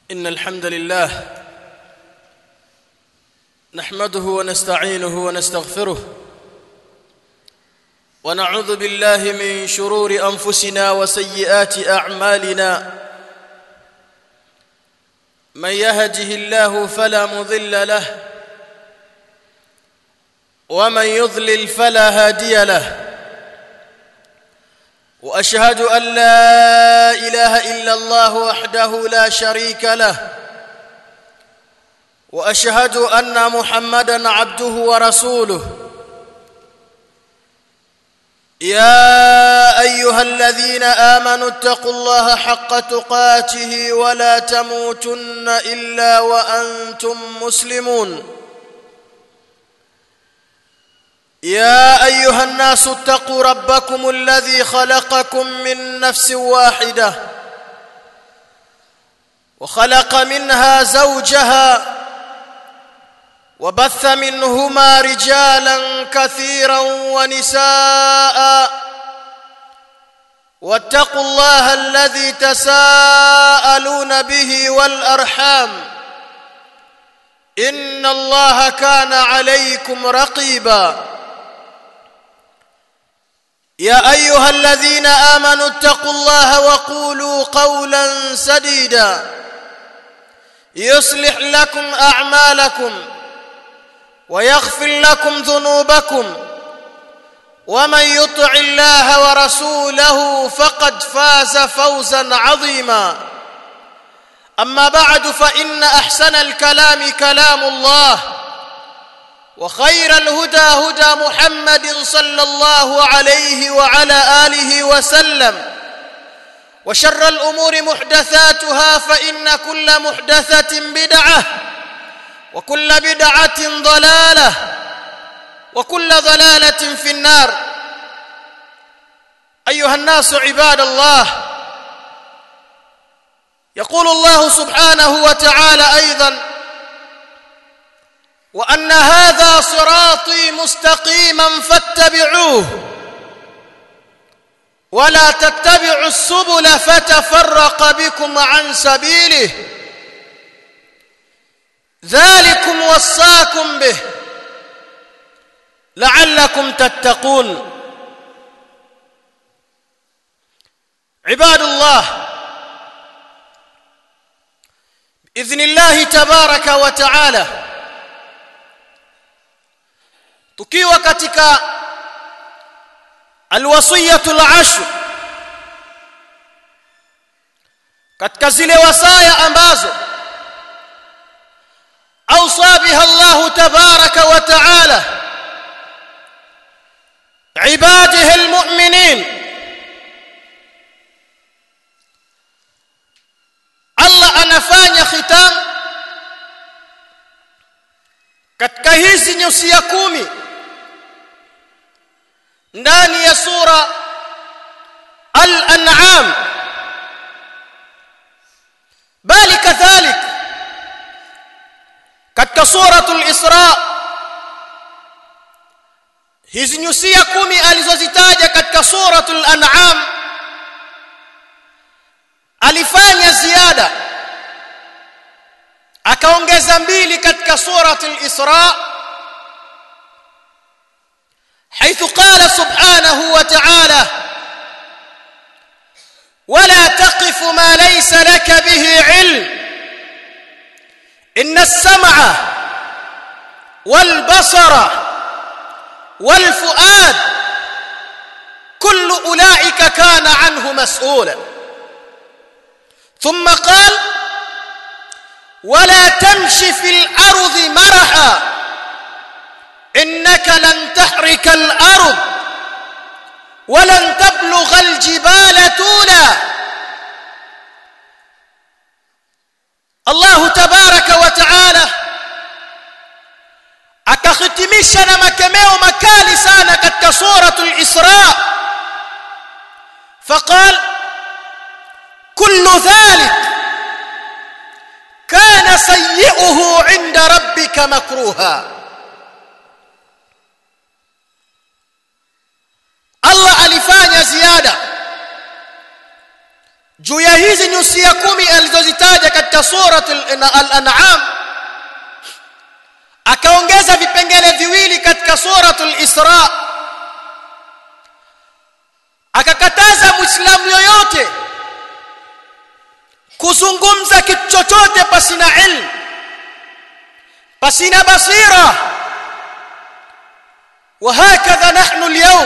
إن الحمد لله نحمده ونستعينه ونستغفره ونعوذ بالله من شرور أنفسنا وسيئات أعمالنا من يهده الله فلا مضل له ومن يضلل فلا هادي له واشهد ان لا اله الا الله وحده لا شريك له واشهد ان محمدا عبده ورسوله يا ايها الذين امنوا اتقوا الله حق تقاته ولا تموتن الا وانتم مسلمون يا ايها الناس اتقوا ربكم الذي خلقكم من نفس واحده وخلق منها زوجها وبث منهما رجالا كثيرا ونساء واتقوا الله الذي تساءلون به والارحام ان الله كان عليكم رقيبا يا ايها الذين امنوا اتقوا الله وقولوا قولا سديدا يصلح لكم اعمالكم ويغفر لكم ذنوبكم ومن يطع الله ورسوله فقد فاز فوزا عظيما اما بعد فان احسن الكلام كلام الله وخير الهدى هدى محمد صلى الله عليه وعلى اله وسلم وشر الامور محدثاتها فان كل محدثه بدعه وكل بدعه ضلاله وكل ضلاله في النار ايها الناس عباد الله يقول الله سبحانه وتعالى ايضا وان هذا صراطي مستقيما فاتبعوه ولا تتبعوا السبل فتفرق بكم عن سبيله ذلكم وصاكم به لعلكم تتقون عباد الله باذن الله تبارك وتعالى tukiwa katika alwasiyatul ashr katika zile wasaya ambazo awsa biha Allah tabaraka wa taala ibadihi almu'minin Allah anafanya khitam katika hizi nyusia kumi ndani ya sura al-an'am bali kadhalik katika suratul isra hizi nyusia kumi alizozitaja katika suratul an'am alifanya ziada akaongeza mbili katika suratul isra حيث قال سبحانه وتعالى ولا تقف ما ليس لك به علم ان السمع والبصر والفؤاد كل اولئك كان عنه مسؤولا ثم قال ولا تمشي في الارض مرحا انك لن تحرك الارض ولن تبلغ الجبال طولا الله تبارك وتعالى akahitimisha na makemeo makali sana katika suratul isra faqal kullu dhalik kana sayyi'uhu 'inda rabbika makruha Allah alifanya ziada juu ya hizi nyusia kumi alizozitaja katika surat al-an'am akaongeza vipengele viwili katika suratul isra akakataza muislamu yoyote kuzungumza kitu chochote pasina ilmu pasina basira وهكذا نحن اليوم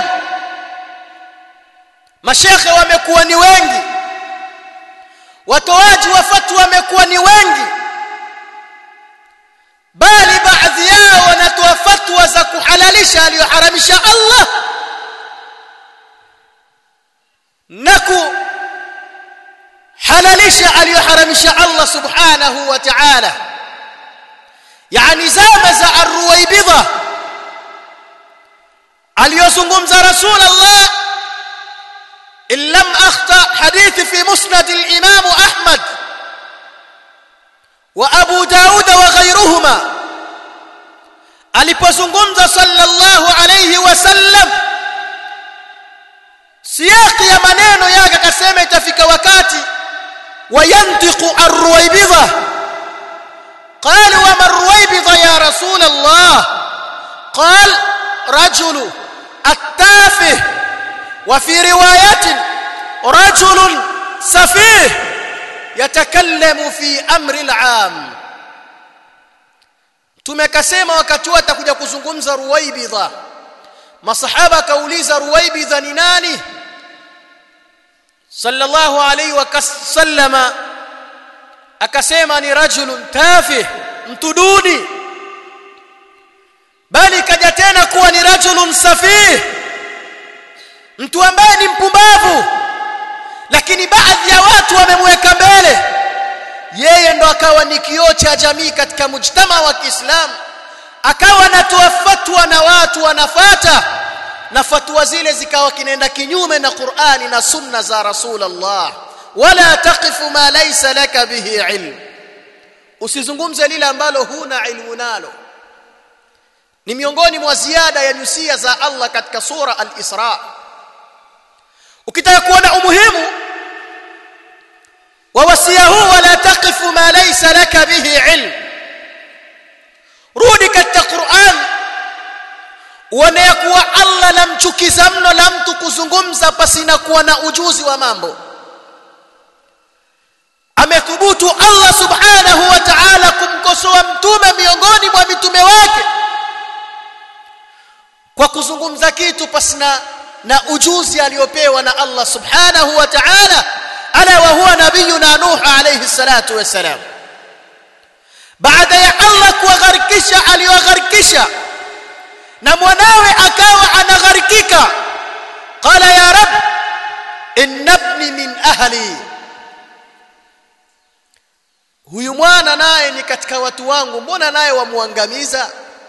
mashekhe wamekuwa ni wengi watoaji wa fatwa wamekuwa ni wengi bali baadhi yao wanatoa fatwa za kuhalalisha aliyoharamisha Allah na kuhalalisha aliyoharamisha Allah subhanahu wa ta'ala yani zama za arruwaibidha aliyozungumza rasul Allah in lam akhta hadithi fi musnad al-imam Ahmad wa Abu Daud wa ghayruhuma alipozungumza sallallahu alayhi wasallam siyaqi ya maneno yake akasema itafika wakati wayantiqu ar-ruwaybidha قال وما الرويبضة يا رسول الله قال رجل التافه وفي رواية رجل سفيه يتكلم في أمر العام tumekasema wakati huo atakuja kuzungumza ruwaibidha masahaba akauliza ruwaibidha ni nani sallallahu alayhi wasallama akasema ni rajulun tafih mtu duni bali kaja tena kuwa ni rajulun safih mtu ambaye ni mpumbavu lakini baadhi ya watu wamemweka mbele yeye ndo akawa ni kioo cha jamii katika mujtama wa Kiislamu akawa anatoa fatwa na watu wanafata na fatwa zile zikawa kinaenda kinyume na Qur'ani na sunna za Rasulullah wala taqifu ma laysa laka bihi ilm usizungumze lile ambalo huna ilmu nalo ni miongoni mwa ziada ya nyusia za Allah katika sura al-Isra ukitaka kuona umuhimu wa wasia huu wala taqifu ma laysa laka bihi ilm rudi katika Qur'an uone kuwa Allah lamchukiza mno la mtu kuzungumza pasina kuwa na ujuzi wa mambo amethubutu Allah subhanahu wa ta'ala kumkosoa mtume miongoni mwa mitume wake kwa kuzungumza kitu pasina na ujuzi aliyopewa na Allah subhanahu wa ta'ala ala wa huwa nabiyuna nuh alayhi salatu wassalam baada ya Allah kuwagharikisha aliyogharikisha na mwanawe akawa anagharikika qala ya rab inna ibni min ahli huyu mwana naye ni katika watu wangu mbona naye wamuangamiza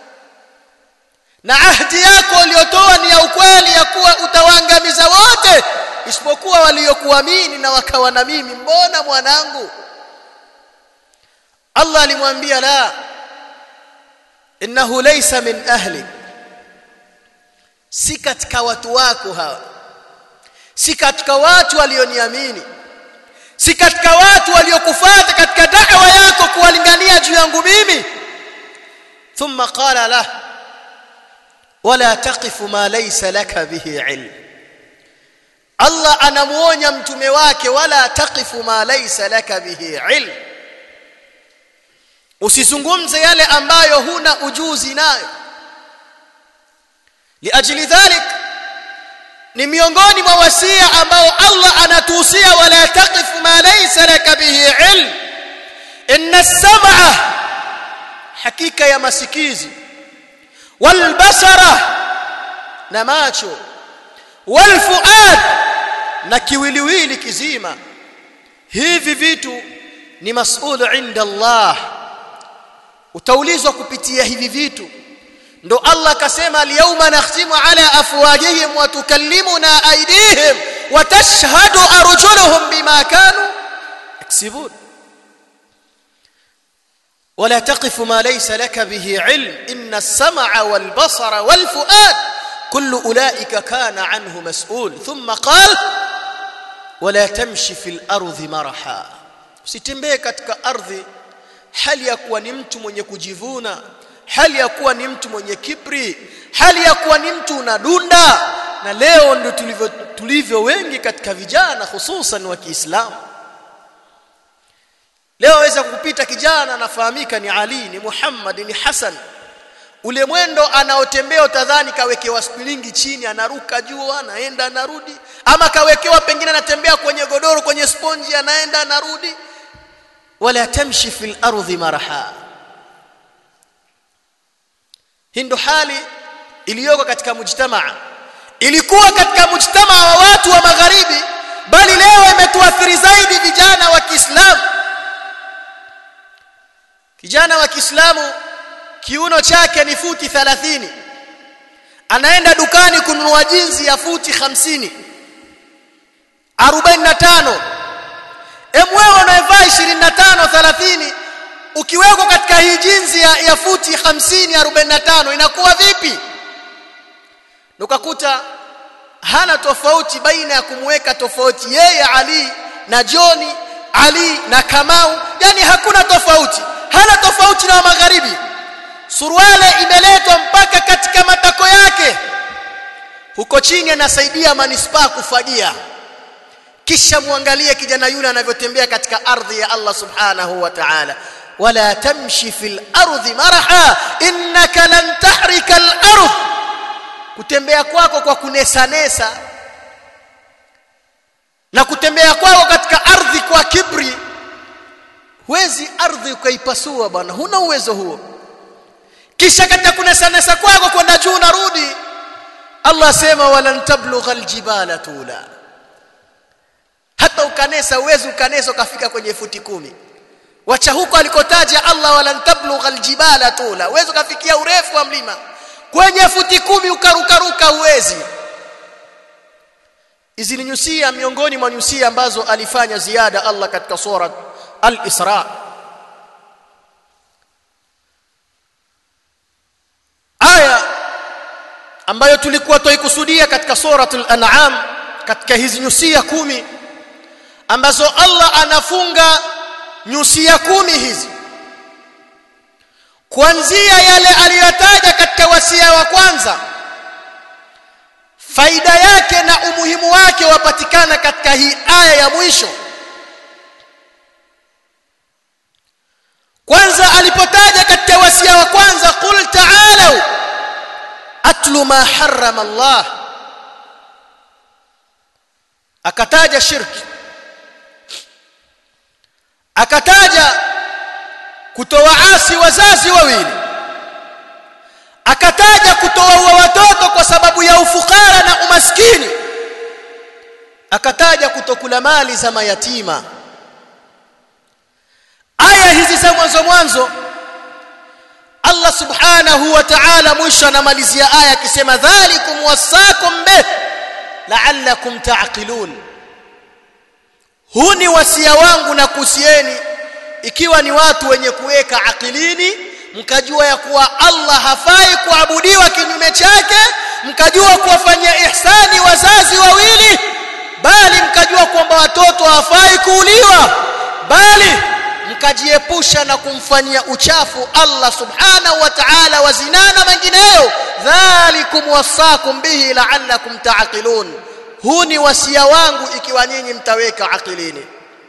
na ahdi yako uliyotoa ni ya ukweli ya kuwa utawaangamiza wote isipokuwa waliokuamini na wakawa na mimi mbona mwanangu Allah alimwambia la innahu laysa min ahli si katika watu wako hawa si katika watu walioniamini si katika watu waliokufuata katika da'wa yako kuwalingania juu yangu mimi thumma qala la wala taqifu ma laysa laka bihi ilm Allah anamuonya mtume wake wala taqifu ma laysa laka bihi ilm usizungumze yale ambayo huna ujuzi nayo liajli dhalik ni miongoni mwa wasia ambao Allah anatuhusia wala taqifu ma laysa laka bihi ilm inna as-sam'a hakika ya masikizi wal basara na macho wal fuad na kiwiliwili kizima hivi vitu ni mas'ulu inda Allah utaulizwa kupitia hivi vitu ndo Allah akasema al-yawma nakhtimu ala afwajihim wa tukallimuna aydihim wa tashhadu arjuluhum bima kanu yaksibun ولا تقف ما ليس لك به علم إن السمع والبصر والفؤاد كل أولئك كان عنه مسؤول ثم قال wala tamshi fil ardhi maraha usitembee katika ardhi hali ya kuwa ni mtu mwenye kujivuna hali ya kuwa ni mtu mwenye kibri hali ya kuwa ni mtu unadunda na leo ndio tulivyo tulivyo wengi katika vijana hususan wa Kiislamu leo waweza kupita kijana anafahamika ni Ali ni Muhammad ni Hassan ule mwendo anaotembea utadhani kawekewa spilingi chini anaruka juu anaenda anarudi ama kawekewa pengine anatembea kwenye godoro kwenye sponji anaenda anarudi wala tamshi fil ardhi maraha hii ndo hali iliyoko katika mujtamaa ilikuwa katika mujtamaa wa watu wa magharibi bali leo imetuathiri zaidi vijana wa Kiislamu kijana wa Kiislamu kiuno chake ni futi 30 anaenda dukani kununua jinsi ya futi 50 45 emwewe unayevaa 25 30 ukiwekwa katika hii jinsi ya, ya futi 50 45 inakuwa vipi ukakuta hana tofauti baina ya kumweka tofauti yeye Ali na Joni Ali na Kamau yani hakuna tofauti hana tofauti na magharibi suruale imeletwa mpaka katika matako yake huko chini anasaidia manispaa kufagia kisha muangalie kijana yule anavyotembea katika ardhi ya Allah subhanahu wa ta'ala wala tamshi fil ardhi maraha innaka lan tahrika al ardh kutembea kwako kwa kunesanesa na kutembea kwako katika ardhi kwa kibri huwezi ardhi ukaipasua bwana huna uwezo huo kisha katika kunesanesa kwako kwenda juu narudi Allah asema walan tablugha aljibala tula hata ukanesa uwezi ukanesa ukafika kwenye futi kumi wacha huko alikotaja Allah walan tablugha aljibala tula uwezi ukafikia urefu wa mlima kwenye futi kumi ukarukaruka uwezi hizi ni nyusia miongoni mwa nyusia ambazo alifanya ziada Allah katika sura al-Isra aya ambayo tulikuwa toikusudia katika suratul an'am katika hizi nyusia kumi ambazo Allah anafunga nyusia kumi hizi kuanzia yale aliyotaja katika wasia wa kwanza faida yake na umuhimu wake wapatikana katika hii aya ya mwisho kwanza alipotaja katika wasia wa kwanza qul ta'alu atlu ma harrama Allah akataja shirki akataja kutowaasi wazazi wawili akataja kutowaua watoto kwa sababu ya ufukara na umaskini akataja kutokula mali za mayatima aya hizi za mwanzo mwanzo Allah subhanahu wa ta'ala mwisho anamalizia aya akisema dhalikum wasakum bih la'allakum ta'qilun huu ni wasia wangu na kusieni ikiwa ni watu wenye kuweka akilini mkajua ya kuwa Allah hafai kuabudiwa kinyume chake mkajua kuwafanyia ihsani wazazi wawili bali mkajua kwamba watoto hawafai kuuliwa bali mkajiepusha na kumfanyia uchafu Allah subhanahu wa ta'ala wa zina na mengineyo dhalikum wasakum bihi la'allakum ta'qilun huu ni wasia wangu ikiwa nyinyi mtaweka akilini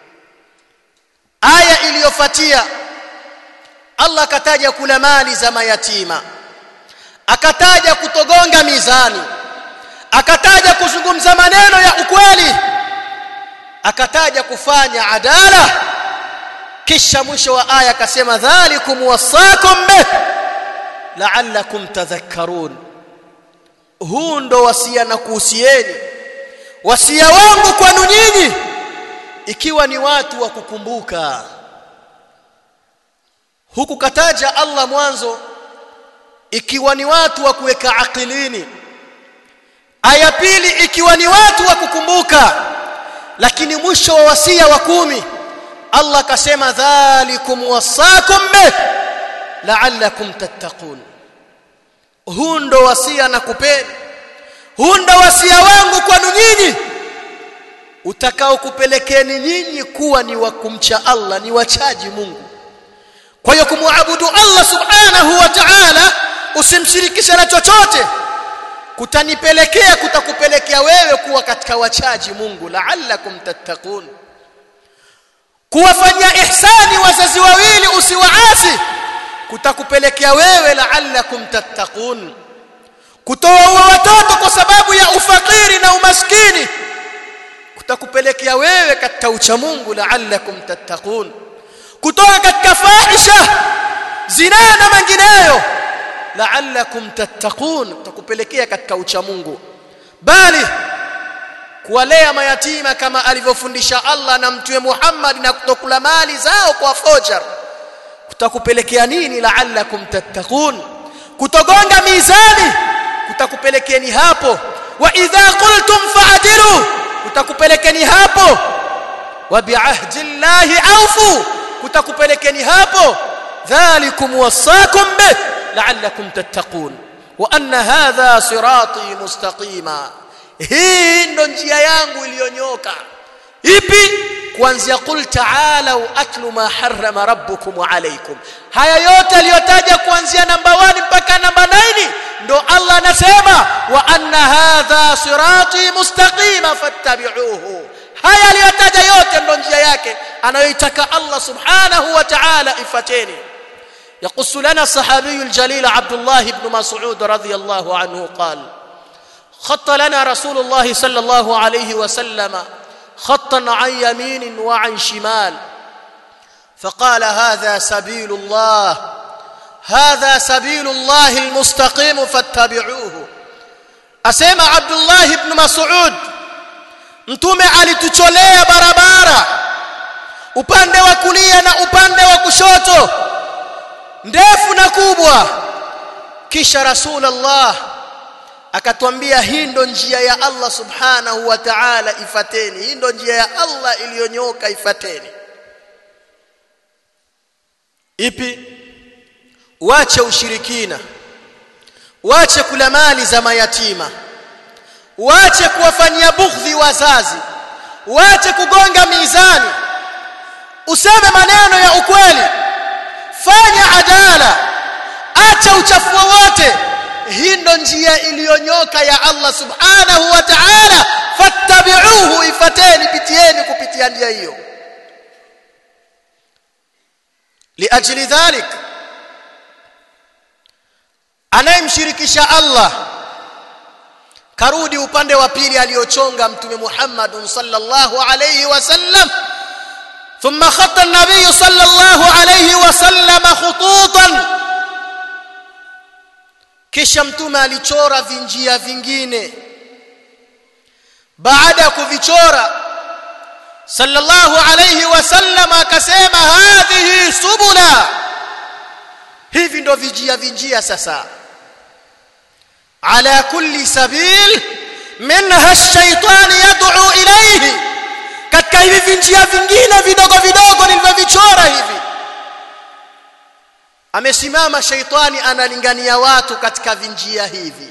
aya iliyofuatia Allah akataja kula mali za mayatima akataja kutogonga mizani akataja kuzungumza maneno ya ukweli akataja kufanya adala kisha mwisho wa aya akasema dhalikum wasakum bih la'allakum tadhakkarun huu ndo wasia na kuhusieni wasia wangu kwanu nyinyi ikiwa ni watu wa kukumbuka huku kataja Allah mwanzo ikiwa ni watu wa kuweka akilini aya pili ikiwa ni watu wa kukumbuka lakini mwisho wa wasia wa kumi Allah akasema dhalikum wasakum bih la'allakum tattaqun huu ndo wasia na kupeni huu ndo wasia wangu kwanu nyinyi utakao kupelekeni nyinyi kuwa ni wa kumcha Allah ni wachaji Mungu kwa hiyo kumwabudu Allah subhanahu wa ta'ala usimshirikishe na chochote kutanipelekea kutakupelekea wewe kuwa katika wachaji Mungu la'allakum tattaqun kuwafanyia ihsani wazazi wawili usiwaasi kutakupelekea wewe la'allakum tattaqun kutoa watoto kwa sababu ya ufakiri na umaskini kutakupelekea wewe katika ucha Mungu la'allakum tattaqun kutoka katika fahisha zina na mengineyo la'allakum tattaqun kutakupelekea katika ucha Mungu bali kuwalea mayatima kama alivyofundisha Allah na mtume Muhammad na kutokula mali zao kwa fojar kutakupelekea nini la'allakum tattaqun kutogonga mizani kutakupelekeni hapo wa idha qultum fa'dilu kutakupelekeni hapo wa bi'ahdi llahi awfu kutakupelekeni hapo dhalikum wasakum bih la'allakum tattaqun wa anna hadha sirati mustaqima hii ndo njia yangu iliyonyoka ipi kuanzia qul ta'alu atlu ma harrama rabbukum alaykum haya yote aliyotaja kuanzia namba 1 mpaka namba 9 ndo Allah anasema wa anna hadha sirati mustaqima fattabi'uhu haya aliyotaja yote ndo njia yake anayoitaka Allah subhanahu wa ta'ala ifateni يقص لنا الصحابي الجليل عبد الله بن مسعود رضي الله عنه قال خط لنا رسول الله صلى الله عليه وسلم خطا عن يمين وعن شمال فقال هذا سبيل الله هذا سبيل الله المستقيم فاتبعوه اسمع عبد الله بن مسعود mtume alitucholea barabara upande wa kulia na upande wa kushoto ndefu na kubwa kisha rasulullah akatwambia hii ndo njia ya Allah subhanahu wa ta'ala ifateni hii ndo njia ya Allah iliyonyoka ifateni ipi wache ushirikina wache kula mali za mayatima wache kuwafanyia bughdhi wazazi wache kugonga mizani useme maneno ya ukweli fanya adala acha uchafu wote hii ndo njia iliyonyoka ya Allah subhanahu wa ta'ala fattabi'uhu ifateni pitieni kupitia njia hiyo liajli dhalik anayemshirikisha Allah karudi upande wa pili aliochonga mtume Muhammad sallallahu alayhi wasallam ثم خط النبي صلى الله عليه وسلم خطوطا kisha mtume alichora vinjia vingine baada ya kuvichora sallallahu alayhi wasallam akasema hadhihi subula hivi ndo vijia vinjia sasa ala kulli sabil minha ash-shaytan yad'u ilayhi katika hivi vinjia vingine vidogo vidogo nilivyovichora hivi amesimama shaitani analingania watu katika vinjia hivi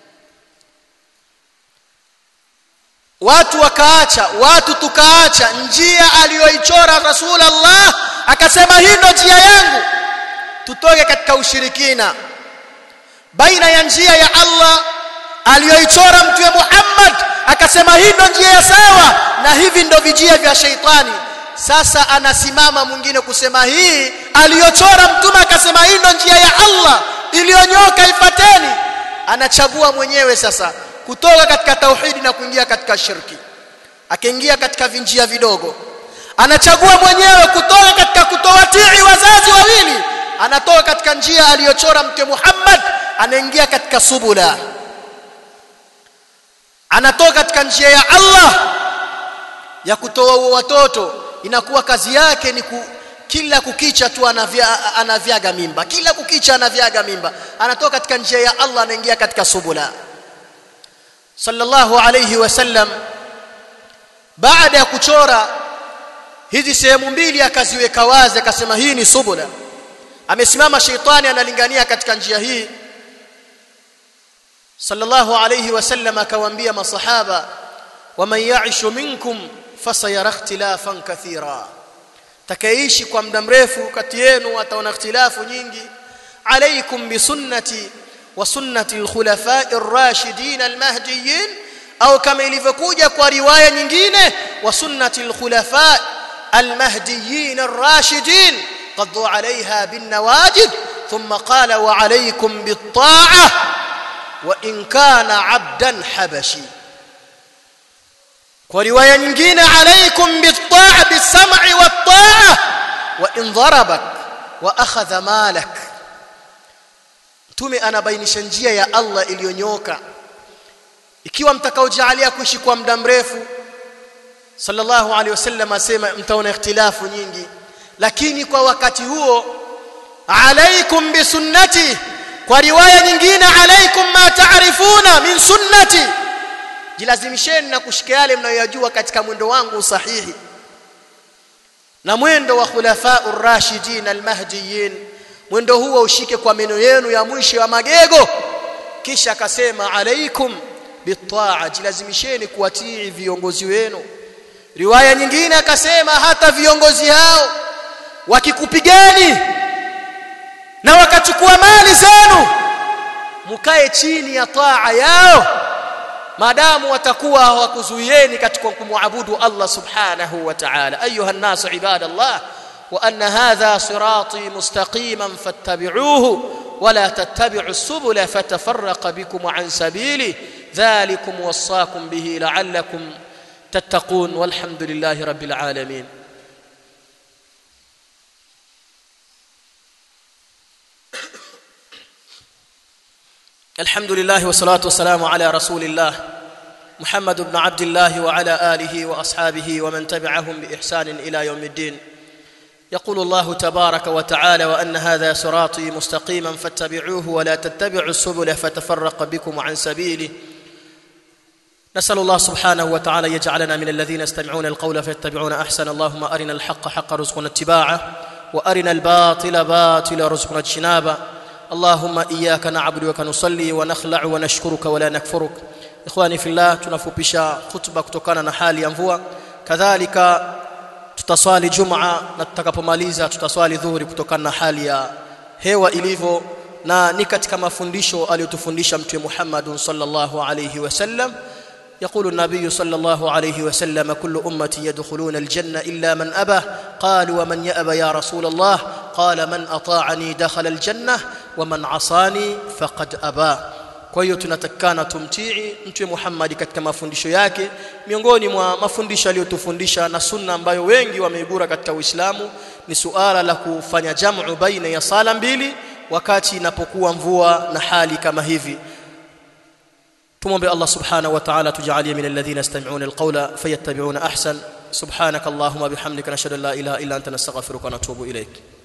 watu wakaacha watu tukaacha njia aliyoichora rasulullah akasema hii ndo njia yangu tutoke katika ushirikina baina ya njia ya Allah aliyoichora mtume Muhammad akasema hii ndo njia ya sawa na hivi ndo vijia vya shaitani sasa anasimama mwingine kusema hii aliyochora mtume akasema hii ndo njia ya Allah iliyonyoka ifateni anachagua mwenyewe sasa kutoka katika tauhidi na kuingia katika shirki akaingia katika vinjia vidogo anachagua mwenyewe kutoka katika kutowatii wazazi wawili anatoka katika njia aliyochora mtume Muhammad anaingia katika subula anatoka katika njia ya Allah ya kutoa watoto inakuwa kazi yake ni ku, kila kukicha tu anavya, anavyaga mimba kila kukicha anavyaga mimba anatoka katika njia ya Allah anaingia katika subula sallallahu alayhi wasallam baada ya kuchora hizi sehemu mbili akaziweka wazi akasema hii ni subula amesimama sheitani analingania katika njia hii sallallahu alayhi wasallam akawaambia masahaba waman ya'ishu minkum fasayara ikhtilafan kathira takaishi kwa muda mrefu kati yenu ataona ikhtilafu nyingi alaikum bisunnati wa sunnati alkhulafai ar-rashidin al-mahdiyyin au kama ilivyokuja kwa riwaya nyingine wa sunnati alkhulafai المهديين الراشدين قضوا عليها بالنواجد ثم قال وعليكم بالطاعة وإن كان عبدا حبشي ورواية nyingine عليكم بالطاعة بالسمع والطاعة وإن ضربك وأخذ مالك mtume anabainisha njia ya Allah iliyonyoka ikiwa mtakaojalia kuishi kwa muda mrefu sallallahu alaihi wasallam asema mtaona ikhtilafu nyingi lakini kwa wakati huo alaikum bisunnati kwa riwaya nyingine alaikum ma taarifuna min sunnati jilazimisheni na kushika yale mnayoyajua katika mwendo wangu sahihi na mwendo wa khulafa'ur rashidin almahdiyin mwendo huo ushike kwa meno yenu ya mwisho ya magego kisha akasema alaikum bitaa jilazimisheni kuwatii viongozi wenu riwaya nyingine akasema hata viongozi hao wakikupigeni na wakachukua mali zenu mkae chini ya taa yao maadamu watakuwa hawakuzuieni katika kumwabudu Allah subhanahu wa ta'ala ayuha nasu ibadallah wa anna hadha sirati mustaqiman fattabi'uhu ولا تتبعوا السبل فتفرق بكم عن سبيله ذلكم وصاكم به لعلكم تتقون والحمد لله رب العالمين الحمد لله والصلاة والسلام على رسول الله محمد بن عبد الله وعلى آله وأصحابه ومن تبعهم بإحسان إلى يوم الدين يقول الله تبارك وتعالى وأن هذا صراطي مستقيما فاتبعوه ولا تتبعوا السبل فتفرق بكم عن سبيله نسأل الله سبحانه وتعالى يجعلنا من الذين يستمعون القول فيتبعون أحسن اللهم أرنا الحق حق رزقنا اتباعه وأرنا الباطل باطل رزقنا اجتنابه اللهم إياك نعبد وك نصلي ونخلع ونشكرك ولا نكفرك إخواني في الله tunafupisha khutba kutokana na hali ya mvua kadhalika tutaswali jumaa na tutakapomaliza tutaswali dhuhuri kutokana na hali ya hewa ilivyo na ni katika mafundisho aliyotufundisha mtume Muhammad sallallahu alayhi wasallam يقول النبي صلى الله عليه وسلم كل أمتي يدخلون الجنة إلا من أبى قال ومن يأبى يا رسول الله قال من أطاعني دخل الجنة ومن عصاني فقد أبى kwa hiyo tunatakana tumtii mtume Muhammad katika mafundisho yake miongoni mwa mafundisho aliyotufundisha na sunna ambayo wengi wameibura katika Uislamu ni suala la kufanya jamu baina ya sala mbili wakati inapokuwa mvua na hali kama hivi tumombe Allah subhanahu wa ta'ala tujalie min alladhina yastami'una alqawla fayattabi'una ahsan subhanakallahumma bihamdika nashhadu an la ilaha illa anta nastaghfiruka wa natubu ilayk